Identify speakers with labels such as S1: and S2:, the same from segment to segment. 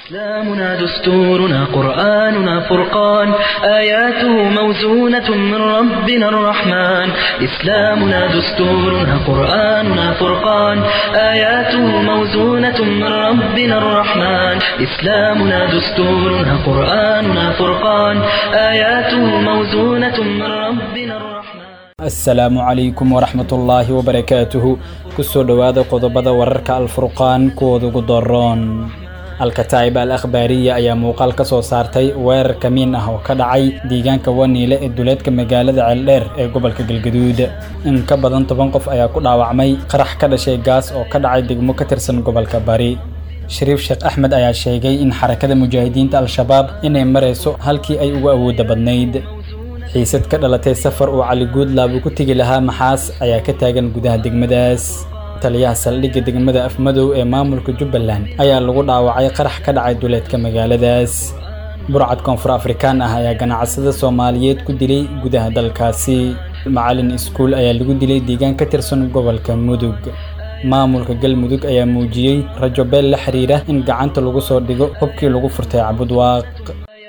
S1: إسلامنا دستورنا قرآننا فرقان آياته موزونة من ربنا الرحمن إسلامنا دستورنا قرآننا فرقان آياته موزونة من ربنا الرحمن إسلامنا دستورنا قرآننا فرقان آياته موزونة من ربنا الرحمن
S2: asalaamu calaykum waraxmatullaahi wabarakaatuhu kusoo dhowaada qodobada wararka alfurqaan kuwooda ugu doroon alkataa'ib al akhbaariya ayaa muuqaal ka soo saartay weerar kamiin ah oo ka dhacay deegaanka waniile ee duleedka magaalada ceeldheer ee gobolka galgaduud in ka badan toban qof ayaa ku dhaawacmay qarax ka dhashay gaas oo ka dhacay degmo ka tirsan gobolka bari shariif sheekh axmed ayaa sheegay in xarakada mujaahidiinta al-shabaab inay marayso halkii ay ugu awoodda badnayd xiisad ka dhalatay safar uu cali guudlaab uu ku tegi lahaa maxaas ayaa ka taagan gudaha degmadaas taliyaha saldhigga degmada afmadow ee maamulka jubbaland ayaa lagu dhaawacay qarax ka dhacay duleedka magaaladaas burcad koonfur afrikaan ah ayaa ganacsada soomaaliyeed ku dilay gudaha dalkaasi macalin iskuul ayaa lagu dilay deegaan ka tirsan gobolka mudug maamulka galmudug ayaa muujiyey rajo beel la xiriira in gacanta lagu soo dhigo hubkii lagu furtay cabudwaaq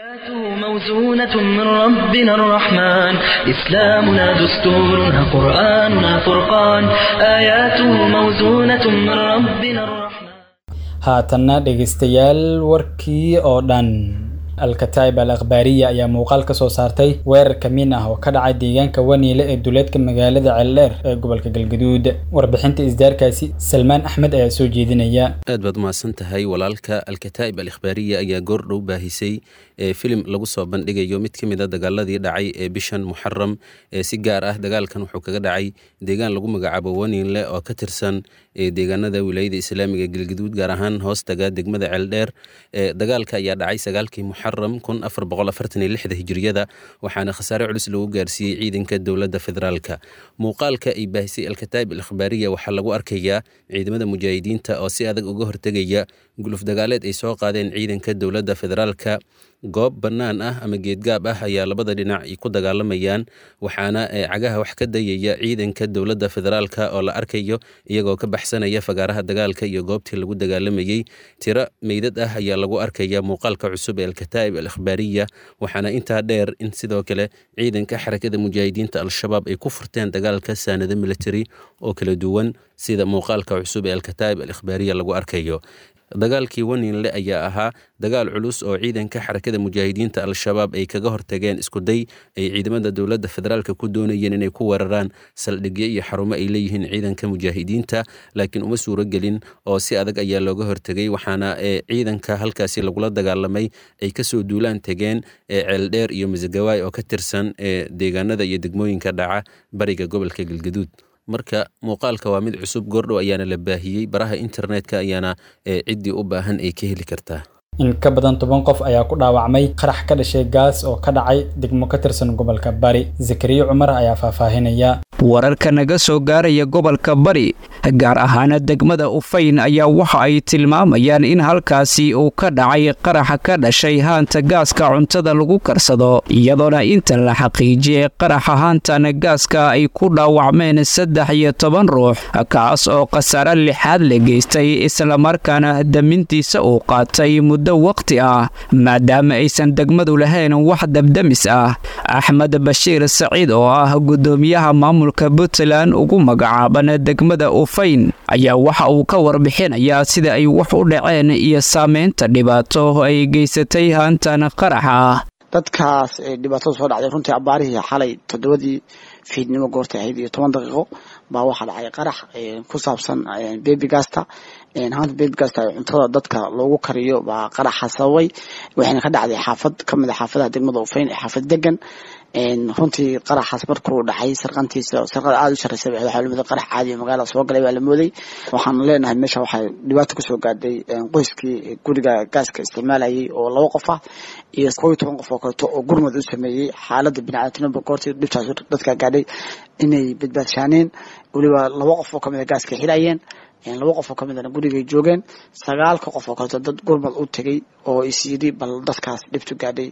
S1: موزونة من ربنا الرحمن إسلامنا دستورنا قرآننا فرقان آياته موزونة من ربنا الرحمن
S2: haatanna dhegaystayaal warkii oo dhan alkataa'ib al akhbaariya ayaa muuqaal ka soo saartay weerar kamiin ah oo ka dhacay deegaanka waniile ee duleedka magaalada ceeldheer ee gobolka galgaduud warbixinta isdaarkaasi salmaan axmed ayaa soo jeedinaya
S3: aad baad umahadsan tahay walaalka alkataa'ib al ikhbaariya ayaa goordhow baahisay ee filim lagu soo bandhigayo mid ka mid a dagaaladii dhacay ee bishan muxaram ee si gaar ah dagaalkan wuxuu kaga dhacay deegaan lagu magacaabo waniinle oo ka tirsan deegaanada wilaayada islaamiga galgaduud gaar ahaan hoostaga degmada ceeldheer dagaalka ayaa dhacay sagaalkii muxaram kun afar boqol afartan iyo lixda hijiriyada waxaana khasaare culus lagu gaarsiiyey ciidanka dowladda federaalka muuqaalka ay baahisay alkataa'ib al ikhbaariya waxaa lagu arkayaa ciidamada mujaahidiinta oo si adag uga hortegaya guluf dagaaleed ay soo qaadeen ciidanka dowladda federaalka goob bannaan ah ama geedgaab ah ayaa labada dhinac ku dagaalamayaan waxaana cagaha wax ka dayaya ciidanka dowladda federaalka oo la arkayo iyagoo ka baxsanaya fagaaraha dagaalka iyo goobtii lagu dagaalamayey tiro meydad ah ayaa lagu arkaya muuqaalka cusub ee alkataa'ib al ikhbaariya waxaana intaa dheer in sidoo kale ciidanka xarakada mujaahidiinta al-shabaab ay ku furteen dagaalka saanado military oo kala duwan sida muuqaalka cusub ee alkataa'ib al ikhbaariya lagu arkayo dagaalkii waniinle ayaa ahaa dagaal culus oo ciidanka xarakada mujaahidiinta al-shabaab ay kaga hortageen iskuday ay ciidamada dowladda federaalka ku doonayeen inay ku weeraraan saldhigyo iyo xarumo ay leeyihiin ciidanka mujaahidiinta laakiin uma suuro gelin oo si adag ayaa looga hortegay waxaana ciidanka halkaasi lagula dagaalamay ay kasoo duulaan tegeen ceeldheer iyo masagawaay oo ka tirsan deegaanada iyo degmooyinka dhaca bariga gobolka galgaduud marka muuqaalka waa mid cusub goordhow ayaana la baahiyey baraha internetka ayaana ciddii u baahan ay ka heli kartaa
S2: in ka badan toban qof ayaa ku dhaawacmay qarax ka dhashay gaas oo ka dhacay degmo ka tirsan gobolka bari zakariya cumar ayaa faahfaahinaya
S4: wararka naga soo gaaraya gobolka bari gaar ahaana degmada ufayn ayaa waxa ay tilmaamayaan in halkaasi uu ka dhacay qaraxa ka dhashay haanta gaaska cuntada lagu karsado iyadoona inta la xaqiijiyey qaraxa haantana gaaska ay ku dhaawacmeen saddex iyo toban ruux kaas oo khasaare lixaad la geystay islamarkaana damintiisa uu qaatay muddo waqti ah maadaama aysan degmadu lahayn wax dabdamis ah axmed bashiir saciid oo ah gudoomiyaha maamulka puntland ugu magacaaban degmada ufayn ayaa waxa uu ka warbixinayaa sida ay wax u dhaceen iyo saameynta dhibaato ay geysatay haantan qaraxa ah
S5: dadkaas dhibaatada soo dhacday runtii abaarihii xalay toddobadii fiidnimo goortay ahayd iyo toban daqiiqo baa waxaa dhacay qarax ku saabsan bebigasta haanta bebigasta cuntada dadka loogu kariyo baa qaraxa sababay waxayna ka dhacday xaafad kamid a xaafadaha degmada ufayn ee xaafad degan runtii qaraxaas markuu dhacay sarqantiisa sarqada aada u shareysa waxaa lamida qarax caadi magaalada soo galay baa la mooday waxaan leenahay meesha waxaa dhibaato kusoo gaadhay qoyskii guriga gaaska isticmaalayay oo laba qof ah iyo koo iyo toban qof oo kaleeto oo gurmad u sameeyey xaalada biniaadamnimada goortii dhibtaas dadka gaadhay inay badbaadshaaneen weliba laba qof oo kamid a gaaska xirayeen laba qof oo ka midana gurigay joogeen sagaalka qof oo kaleeto dad gurmad u tegay oo is yidhi bal dadkaas dhibtu gaadhay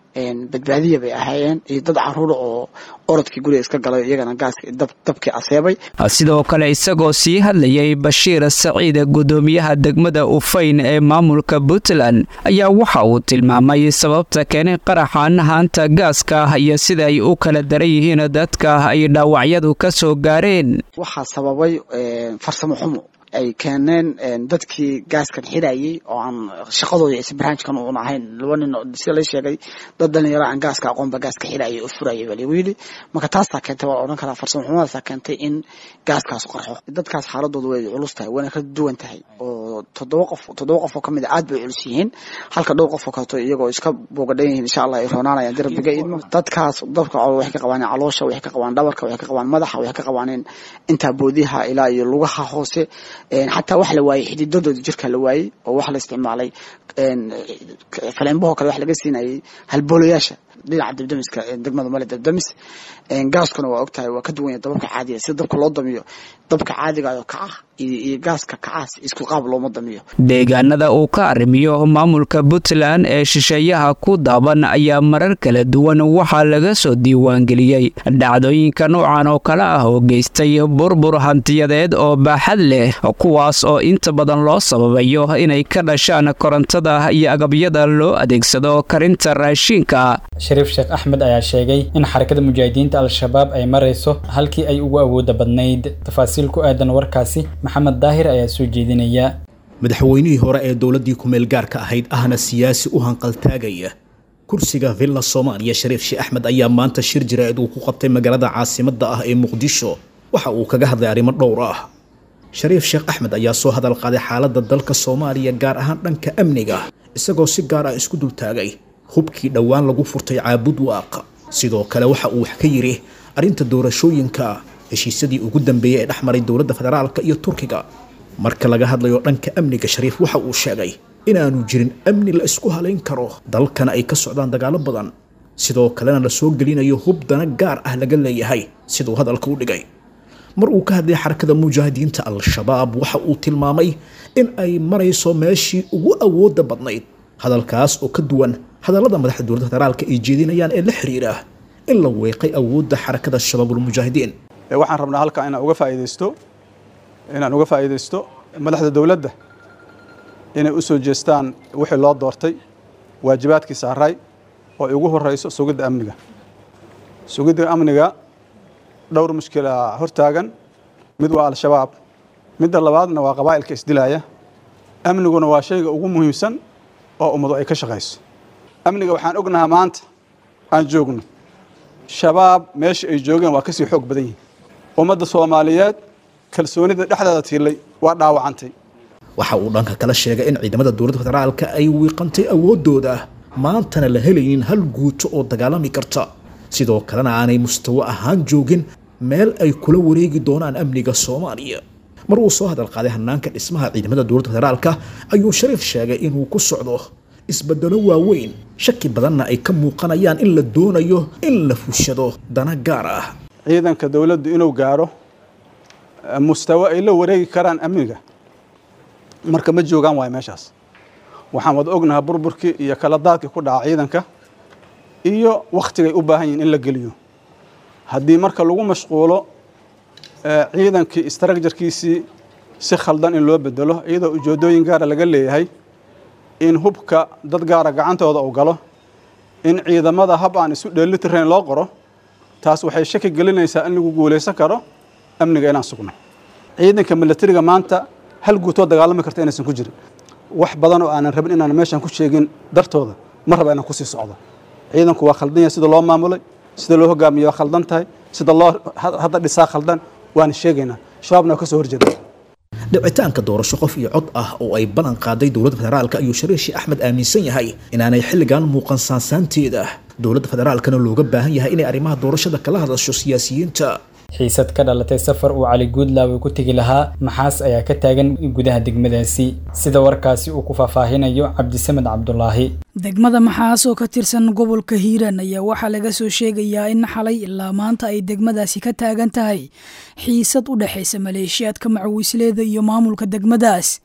S5: badbaadiya bay ahaayeen iyo dad caruura oo orodkii guriga iska galay iyagana gaaska dabkii aseebay
S4: sidoo kale isagoo sii hadlayay bashiir saciid gudoomiyaha degmada ufayn ee maamulka puntland ayaa waxa uu tilmaamay sababta keenay qaraxan haanta gaaska iyo sida ay u kala daran yihiin dadka ay dhaawacyadu ka soo gaareen
S5: waxaa sababay farsamo xumo ay keeneen dadkii gaaskan xidhayay oo aan shaqadooda is barnaamijkan uun ahayn laba nin sida la sheegay dad dhalinyaro aan gaaska aqoonba gaaska xidhayay oo furayay baa lagu yidhi marka taasaa keentay waa la odhan karaa farsamo xumadaasa keentay in gaaskaas qarxo dadkaas xaaladooda way culus tahay wayna ka duwan tahay oo toddoba qof toddoba qof oo kamid a aad bay culus yihiin halka dhowr qof oo kaleeto iyagoo iska boogadhan yihiin insha allah ay roonaanayaan darbiga idmo dadkaas dabka waxay ka qabaan caloosha waxay ka qabaan dhabarka waxay ka qabaan madaxa waxay ka qabaan intaa boodiyaha ilaa iyo lugaha hoose xataa wax la waayey xididadooda jirka la waayey oo wax la isticmaalay faleenbahoo kale wax laga siinayay halboolayaasha dhinaca dabdamiska degmada male dabdamis gaaskuna waa ogtahay waa ka duwan yahay dababka caadiga sida dabka loo damiyo dabka caadigaayoo kaca iyo gaaska kacaas isku qaab looma damiyo
S4: deegaanada uu ka arrimiyo maamulka puntland ee shisheeyaha ku daaban ayaa marar kala duwan waxaa laga soo diiwaangeliyey dhacdooyinka noocan oo kale ah oo geystay burbur hantiyadeed oo baaxad leh kuwaas oo inta badan loo sababayo inay ka dhashaan korontada iyo agabyada loo adeegsado karinta raashiinka
S2: shariif sheekh axmed ayaa sheegay in xarakada mujaahidiinta al-shabaab ay marayso halkii ay ugu awooda badnayd tafaasiil ku aadan warkaasi maxamed daahir ayaa soo jeedinaya
S6: madaxweynihii hore ee dowladdii kumeel gaarka ahayd ahna siyaasi u hanqaltaagaya kursiga villa soomaaliya shariif sheekh axmed ayaa maanta shir jiraa'id uu ku qabtay magaalada caasimadda ah ee muqdisho waxa uu kaga hadlay arrimo dhowr ah shariif sheekh axmed ayaa soo hadal qaaday xaaladda dalka soomaaliya gaar ahaan dhanka amniga isagoo si gaar ah isku dultaagay hubkii dhowaan lagu furtay caabud waaqa sidoo kale waxa uu wax ka yidhi arrinta doorashooyinka heshiisyadii ugu dambeeyey ee dhex maray dowladda federaalka iyo turkiga marka laga hadlayo dhanka amniga shariif waxa uu sheegay inaanu jirin amni la isku halayn karo dalkana ay ka socdaan dagaalo badan sidoo kalena la soo gelinayo hub dana gaar ah laga leeyahay siduu hadalka u dhigay mar uu ka hadlay xarakada mujaahidiinta al-shabaab waxa uu tilmaamay in ay marayso meeshii ugu awoodda badnayd hadalkaas oo ka duwan hadallada madaxda dowladda federaalka ay jeedinayaan ee la xiriira in la weeqay awoodda xarakada shabaabulmujaahidiin
S7: waxaan rabnaa halkaa inaan uga faa'iidaysto inaan uga faa'iidaysto madaxda dowladda inay u soo jeestaan wixii loo doortay waajibaadkii saaray oo ay ugu horeyso sugidda amniga sugidda amniga dhowr mushkila hortaagan mid waa al-shabaab midda labaadna waa qabaa'ilka isdilaaya amniguna waa shayga ugu muhiimsan oo ummadu ay ka shaqayso amniga waxaan ognahaa maanta aan joogno shabaab meesha ay joogeen waa kasii xoog badan yihin ummadda soomaaliyeed kalsoonida dhexdeeda tiilay waa dhaawacantay
S6: waxa uu dhanka kala sheegay in ciidamada dowladda federaalka ay wiiqantay awooddooda maantana la helaynin hal guuto oo dagaalami karta sidoo kalena aanay mustawo ahaan joogin meel ay kula wareegi doonaan amniga soomaaliya mar uu soo hadal qaaday hanaanka dhismaha ciidamada dowladda federaalka ayuu shariif sheegay inuu ku socdo isbedelo waaweyn shaki badanna ay ka muuqanayaan in la doonayo in la fushado dana gaar ah
S7: ciidanka dowladdu inuu gaaro mustawo ay la wareegi karaan amniga marka ma joogaan waayo meeshaas waxaan wada ognahaa burburkii iyo kala daadkii ku dhaca ciidanka iyo wakhtigay u baahan yihin in la geliyo haddii marka lagu mashquulo ciidankii istraakjarkiisii si khaldan in loo bedelo iyadoo ujeedooyin gaara laga leeyahay in hubka dad gaara gacantooda uu galo in ciidamada hab aan isu dheelitirayn loo qoro taas waxay shaki gelinaysaa in lagu guulaysan karo amniga inaan sugno ciidanka milatariga maanta hal guutoo dagaalami karta inaysan ku jirin wax badan oo aanan rabin inaan meeshan ku sheegin dartooda ma raba inaan kusii socdo ciidanku waa khaldan yahay sida loo maamulay sida loo hogaamiyo waa khaldan tahay sida loo hadda dhisaa khaldan waana sheegaynaa shabaabna waa ka soo horjeeda
S6: dhicitaanka doorasho qof iyo cod ah oo ay ballan qaaday dowladda federaalka ayuu shariif sheekh axmed aaminsan yahay inaanay xilligan muuqan saansaanteeda dowladda federaalkana looga baahan yahay inay arrimaha doorashada kala hadasho siyaasiyiinta
S2: xiisad ka dhalatay safar uu cali guudlaawe ku tegi lahaa maxaas ayaa ka taagan gudaha degmadaasi sida warkaasi uu ku faahfaahinayo cabdisamed cabdulaahi
S8: degmada maxaas oo ka tirsan gobolka hiiraan ayaa waxaa laga soo sheegayaa in xalay ilaa maanta ay degmadaasi ka taagan tahay xiisad u dhexaysa maleeshiyaadka macawisleeda iyo maamulka degmadaas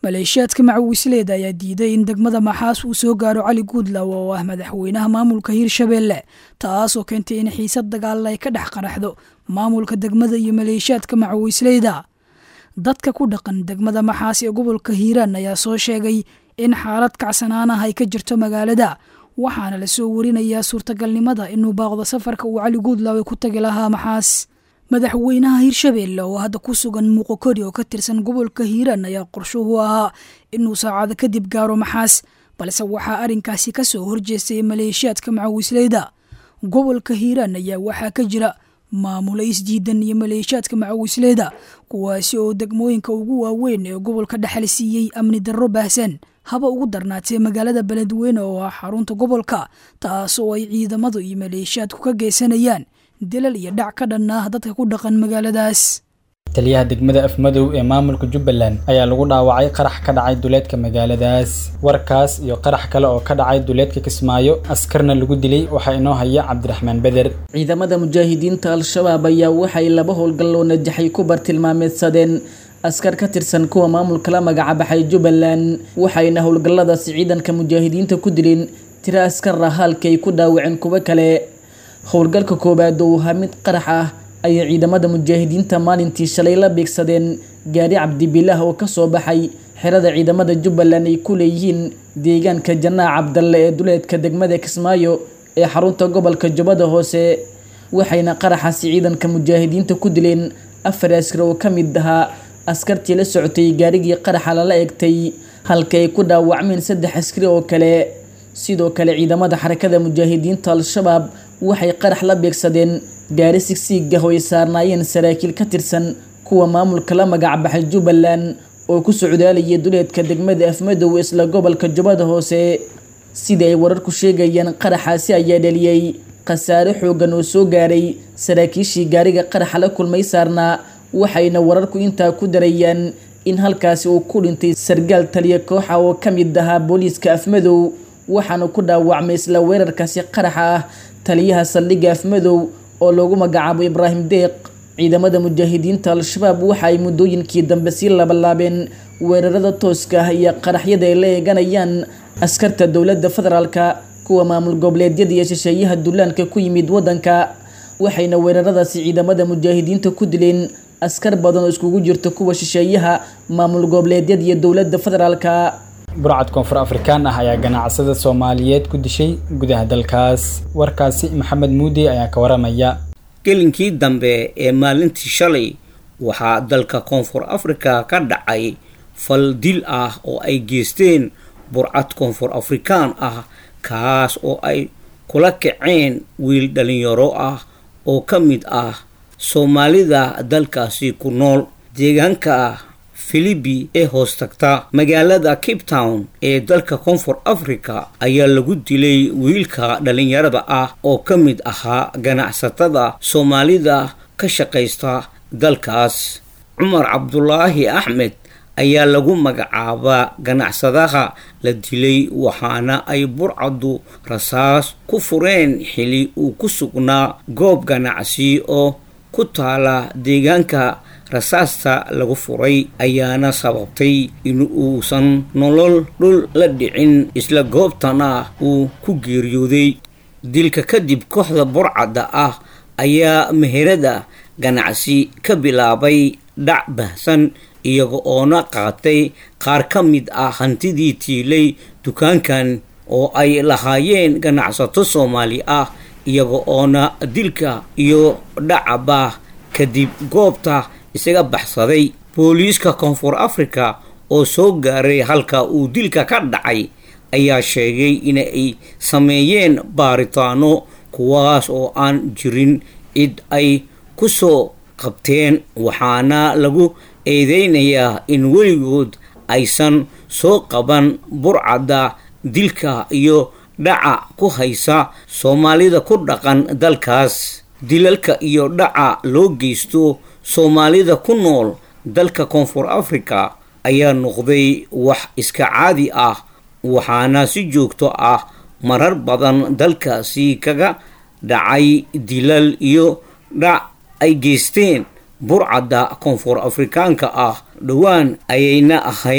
S8: maleeshiyaadka macawisleeda ayaa diiday in degmada maxaas uu soo gaaro cali guudlaw oo ah madaxweynaha maamulka hiirshabeelle taasoo keentay in xiisad dagaal ay ka dhex qaraxdo maamulka degmada iyo maleeshiyaadka macawisleyda dadka ku dhaqan degmada maxaas ee gobolka hiiraan ayaa soo sheegay in xaalad kacsanaan ah ay ka jirto magaalada waxaana lasoo warinayaa suurtagalnimada inuu baaqdo safarka uu cali guudlaw ku tagi lahaa maxaas madaxweynaha hiirshabeelle oo hadda ku sugan muuqokori oo ka tirsan gobolka hiiraan ayaa qorshuhu ahaa inuu saacado kadib gaaro maxaas balse waxaa arrinkaasi ka soo horjeestay maleeshiyaadka macawisleyda gobolka hiiraan ayaa waxaa ka jira maamula isdiidan iyo maleeshiyaadka macawisleyda kuwaasi oo degmooyinka ugu waaweyn ee gobolka dhexal siiyey amni darro baahsan haba ugu darnaatee magaalada beledweyne oo ah xarunta gobolka taas oo ay ciidamadu iyo maleeshiyaadku ka geysanayaan dilal iyo dhac ka dhan ah dadka ku dhaqan magaaladaas
S2: taliyaha degmada afmadow ee maamulka jubbaland ayaa lagu dhaawacay qarax ka dhacay duleedka magaaladaas warkaas iyo qarax kale oo ka dhacay duleedka kismaayo askarna lagu dilay waxaa inoo haya cabdiraxmaan beder
S9: ciidamada mujaahidiinta al-shabaab ayaa waxay laba howlgal oo najaxay ku bartilmaameedsadeen askar ka tirsan kuwa maamulka la magacabaxay jubbaland waxayna howlgalladaasi ciidanka mujaahidiinta ku dileen tiro askar ah halkii ay ku dhaawaceen kuwo kale howlgalka koowaad oo ahaa mid qarax ah ayay ciidamada mujaahidiinta maalintii shalay la beegsadeen gaari cabdibilaah oo kasoo baxay xerada ciidamada jubbaland ay ku leeyihiin deegaanka janaac cabdalle ee duleedka degmada kismaayo ee xarunta gobolka jubbada hoose waxayna qaraxaasi ciidanka mujaahidiinta ku dileen afar askar oo ka mid ahaa askartii la socotay gaarigii qaraxa lala egtay halka ay ku dhaawacmeen saddex askari oo kale sidoo kale ciidamada xarakada mujaahidiinta al-shabaab waxay qarax la beegsadeen gaari sigsiig ah oo ay saarnaayeen saraakiil ka tirsan kuwa maamulka la magacbaxay jubbaland oo ku socdaalayay duleedka degmada afmadow isla gobolka jubbada hoose sida ay wararku sheegayaan qaraxaasi ayaa dhaliyey khasaare xoogan oo soo gaaray saraakiishii gaariga qaraxa la kulmay saarnaa waxayna wararku intaa ku darayaan in halkaasi uu ku dhintay sargaal taliya kooxa oo ka mid ahaa booliiska afmadow waxaana ku dhaawacmay isla weerarkaasi qaraxa ah taliyaha saldhigga afmadow oo loogu magacaabo ibraahim deeq ciidamada mujaahidiinta al-shabaab waxa ay muddooyinkii dambe sii labalaabeen weerarada tooska ah iyo qaraxyada ay la eeganayaan askarta dowladda federaalka kuwa maamul goboleedyada iyo shisheeyaha dullaanka ku yimid waddanka waxayna weeraradaasi ciidamada mujaahidiinta ku dileen askar badan oo iskugu jirta kuwa shisheeyaha maamul goboleedyada iyo dowladda federaalka
S2: burcad koonfur afrikaan ah ayaa ganacsada soomaaliyeed ku dishay gudaha dalkaas warkaasi maxamed muudi ayaa ka waramaya
S10: gelinkii dambe ee maalintii shalay waxaa dalka koonfur afrika ka dhacay fal dil ah oo ay geysteen burcad koonfur afrikaan ah kaas oo ay kula kaceen wiil dhalinyaro ah oo ka mid ah soomaalida dalkaasi ku nool deegaanka filibi ee hoos tagta magaalada cape town ee dalka koonfur africa ayaa lagu dilay wiilka dhalinyarada ah oo ka mid ahaa ganacsatada soomaalida ka shaqaysta dalkaas cumar cabdulaahi axmed ayaa lagu magacaabaa ganacsadaha la dilay waxaana ay burcaddu rasaas ku fureen xili uu ku sugnaa goob ganacsi oo ku taala deegaanka rasaasta lagu furay ayaana sababtay in uusan nolol dhul la dhicin isla goobtana uu ku geeriyooday dilka kadib kooxda burcadda ah ayaa meherada ganacsi ka bilaabay dhac bahsan iyaga oona qaatay qaar ka mid ah hantidii tiilay dukaankan oo ay lahaayeen ganacsato soomaali ah iyaga oona dilka iyo dhacaba kadib goobta isaga baxsaday booliiska koonfur africa oo soo gaaray halka uu dilka ka dhacay ayaa sheegay inay sameeyeen baaritaano kuwaas oo aan jirin cid ay ku soo qabteen waxaana lagu eedeynayaa in weligood aysan soo qaban burcadda dilka iyo dhaca ku haysa soomaalida ku dhaqan dalkaas dilalka iyo dhaca loo geysto soomaalida ku nool dalka koonfur africa ayaa noqday wax iska caadi ah waxaana si joogto ah marar badan dalkaasi kaga dhacay dilal iyo dhac ay geysteen burcadda koonfur afrikaanka ah dhowaan ayayna ahayd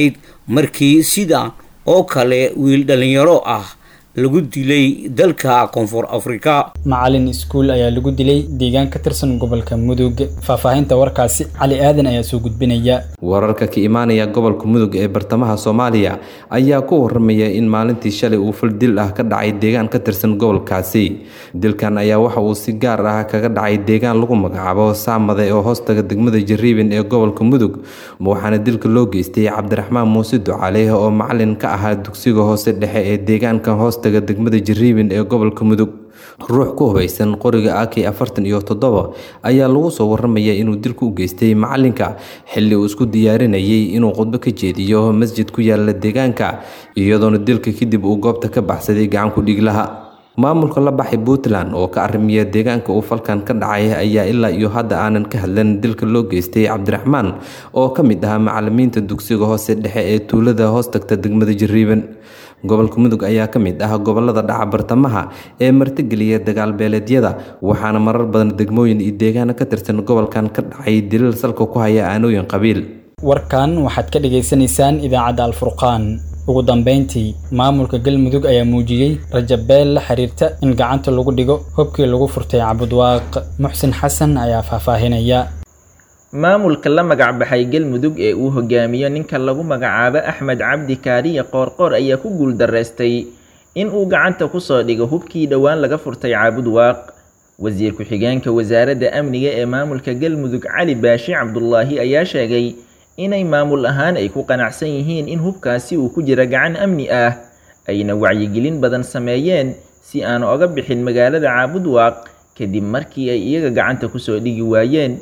S10: markii sida oo kale wiil dhallinyaro ah lagu dilay dalka koonfur afrika
S2: macalin iskuul ayaa lagu dilay deegaan ka tirsan gobolka mudug faahfaahinta warkaasi cali aadan ayaa soo gudbinaya
S11: wararka ka imaanaya gobolka mudug ee bartamaha soomaaliya ayaa ku waramaya in maalintii shalay uu fal dil ah ka dhacay deegaan ka tirsan gobolkaasi dilkan ayaa waxa uu si gaar ah kaga dhacay deegaan lagu magacaabo saamade oo hoostaga degmada jariiban ee gobolka mudug waxaana dilka loo geystay cabdiraxmaan muuse ducaaleh oo macalin ka ahaa dugsiga hoose dhexe ee deegaanka hoos degmada jariiban ee gobolka mudug ruux ku hubaysan qoriga ak afartan iyo toddoba ayaa lagu soo waramaya inuu dilku u geystay macalinka xilli uu isku diyaarinayay inuu khudbo ka jeediyo masjid ku yaala deegaanka iyadoona dilka kadib uu goobta ka baxsaday gacanku dhiglaha maamulka la baxay puntland oo ka arrimiya deegaanka uu falkan ka dhacay ayaa ilaa iyo hadda aanan ka hadlan dilka loo geystay cabdiraxmaan oo ka mid ahaa macalimiinta dugsiga hoose dhexe ee tuulada hoos tagta degmada jariiban gobolka mudug ayaa ka mid ah gobolada dhaca bartamaha ee martigeliya dagaalbeeleedyada waxaana marar badan degmooyin iyo deegaano ka tirsan gobolkan ka dhacay dilal salka ku haya aanooyin qabiil
S2: warkan waxaad ka dhagaysanaysaan idaacadda alfurqaan ugu dambeyntii maamulka galmudug ayaa muujiyey rajabeel la xiriirta in gacanta lagu dhigo hubkii lagu furtay cabudwaaq muxsin xasan ayaa faahfaahinaya
S12: maamulka la magac baxay galmudug ee uu hogaamiyo ninka lagu magacaabo axmed cabdi kaariye qoorqoor ayaa ku guuldareystay in uu gacanta kusoo dhigo hubkii dhowaan laga furtay caabudwaaq wasiir ku-xigeenka wasaaradda amniga ee maamulka galmudug cali baashi cabdulaahi ayaa sheegay inay maamul ahaan ay ku qanacsan yihiin in hubkaasi uu ku jira gacan amni ah ayna wacyigelin badan sameeyeen si aan oga bixin magaalada caabudwaaq kadib markii ay iyaga gacanta kusoo dhigi waayeen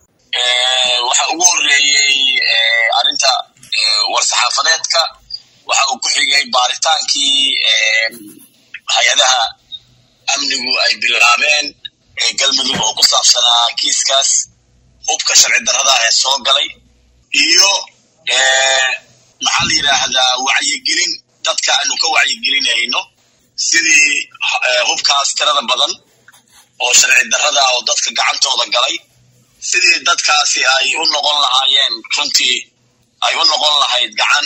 S13: waxa ugu horeeyey arrinta war-saxaafadeedka waxa uu ku xigay baaritaankii hay-adaha amnigu ay bilaabeen galmudug oo ku saabsanaa kiiskaas hubka sharci darrada ee soo galay iyo maxaa la yidhaahdaa wacyigelin dadka aanu ka wacyigelinayno sidii hubkaas tirada badan oo sharci darrada oo dadka gacantooda galay sidii dadkaasi ay u noqon lahaayeen runtii ay u noqon lahayd gacan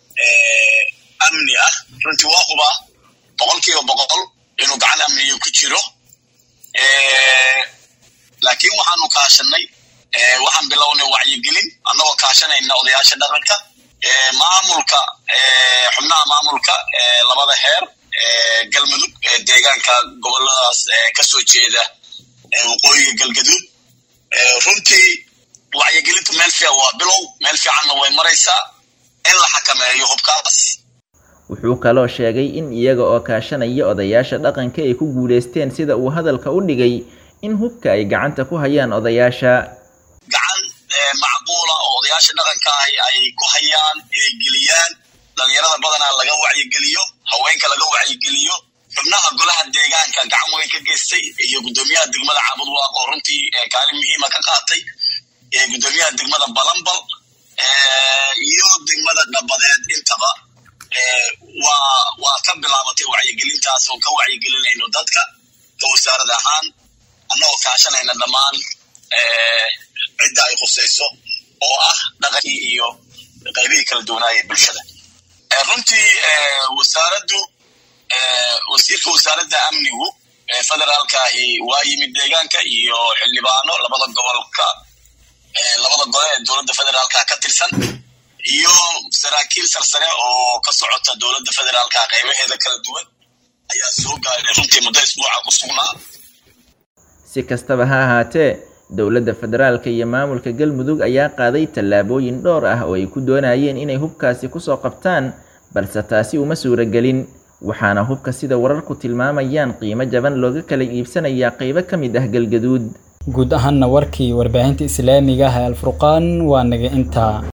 S13: amni ah runtii waa huba boqol kiiba boqol inuu gacan amniyo ku jiro laakiin waxaanu kaashanay waxaan bilownay wacyigelin annagoo kaashanayna odayaasha dhaqanka maamulka xubnaha maamulka labada heer galmudug deegaanka goboladaas kasoo jeeda waqooyiga galgaduud runtii wacyigelintu meel fiican waa bilow meel fiicanna way maraysaa in la xakameeyo hubkaas
S12: wuxuu kaloo sheegay in iyaga oo kaashanaya odayaasha dhaqanka ay ku guulaysteen sida uu hadalka u dhigay in hubka ay gacanta ku hayaan odayaasha
S13: gacan macquula oo odayaasha dhaqanka ahi ay ku hayaan inay geliyaan dhalinyarada badanaa laga wacyigeliyo haweenka laga wacyigeliyo xubnaha golaha deegaanka gacan weyn ka geystay iyo guddoomiyaha degmada caabudwaaq oo runtii kaalin muhiima ka qaatay guddoomiyaha degmada balambal iyo degmada dhabadeed intaba waa waa ka bilaabatay wacyigelintaas oo ka wacyigelinayno dadka ka wasaarad ahaan annagoo kaashanayna dhammaan cidda ay khusayso oo ah dhaqankii iyo qaybihii kala duwanaaya bulshada runtii wasaaraddu wasiirka wasaaradda amnigu federaalkaahi waa yimid deegaanka iyo xildhibaano labada gobolka labada gole ee dowladda federaalka ka tirsan iyo saraakiil sarsare oo ka socota dowladda federaalka qaybaheeda kala duwan ayaa soo gaaray runtii muddo isbuuca ku sugnaa
S12: si kastaba ha ahaatee dowladda federaalka iyo maamulka galmudug ayaa qaaday tallaabooyin dhowr ah oo ay ku doonayeen inay hubkaasi kusoo qabtaan balse taasi uma suuragelin waxaana hubka sida wararku tilmaamayaan qiimo jaban looga kala iibsanayaa qaybo ka mid ah galgaduud
S2: guud ahaanna warkii warbaahinta islaamiga ah ee alfurqaan waa naga intaa